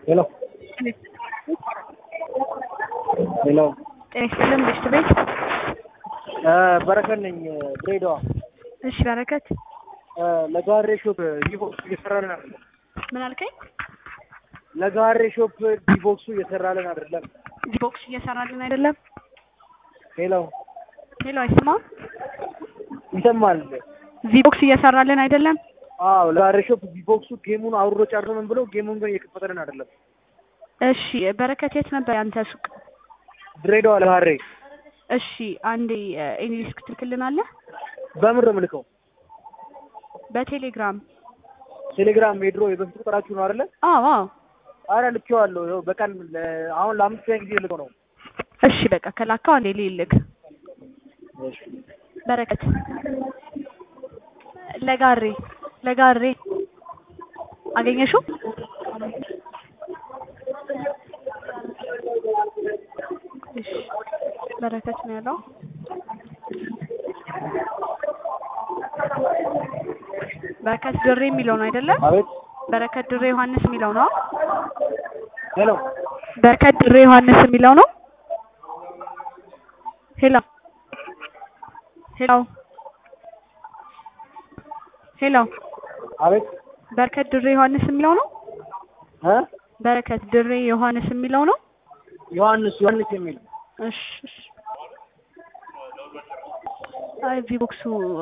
ሄሎ ሄሎ ጤና ይስጥልን ብሽት ቤት። በረከት ነኝ ድሬዳዋ። እሺ በረከት ለጋሬ ሾፕ ዲቦክሱ እየሰራልን አይደለም። ምን አልከኝ? ለጋሬ ሾፕ ዲቦክሱ እየሰራልን አይደለም። ዲቦክስ እየሰራልን አይደለም። ሄሎ ሄሎ አይሰማም? ይሰማል? ቪቦክስ እየሰራልን አይደለም። አዎ ለጋሬ ሾፕ ዲቦክሱ ጌሙን አውርዶ ጨርሶ ምን ብሎ ጌሙን ግን እየከፈተልን አይደለም። እሺ በረከት የት ነበር ያንተ ሱቅ? ድሬዳዋ ለጋሬ እሺ አንዴ ኢንግሊሽ ክትልክልናለህ? በምን ነው የምልከው? በቴሌግራም ቴሌግራም የድሮ የበፊት ቁጥራችሁ ነው አይደለ? አዎ አዎ። አረ ልኬዋለሁ። ይኸው በቀን ለ- አሁን ለአምስተኛ ጊዜ ልከው ነው። እሺ በቃ ከላከው አንዴ ልልክ። በረከት ለጋሬ ለጋሬ አገኘሽው? እሺ በረከት ነው ያለው። በረከት ድሬ የሚለው ነው አይደለም? አቤት በረከት ድሬ ዮሐንስ የሚለው ነው። ሄሎ በረከት ድሬ ዮሐንስ የሚለው ነው። ሄሎ ሄሎ ሄሎ አቤት በረከት ድሬ ዮሐንስ የሚለው ነው። እ በረከት ድሬ ዮሐንስ የሚለው ነው። ዮሐንስ ዮሐንስ የሚል እሺ እሺ። አይ ቪቦክሱ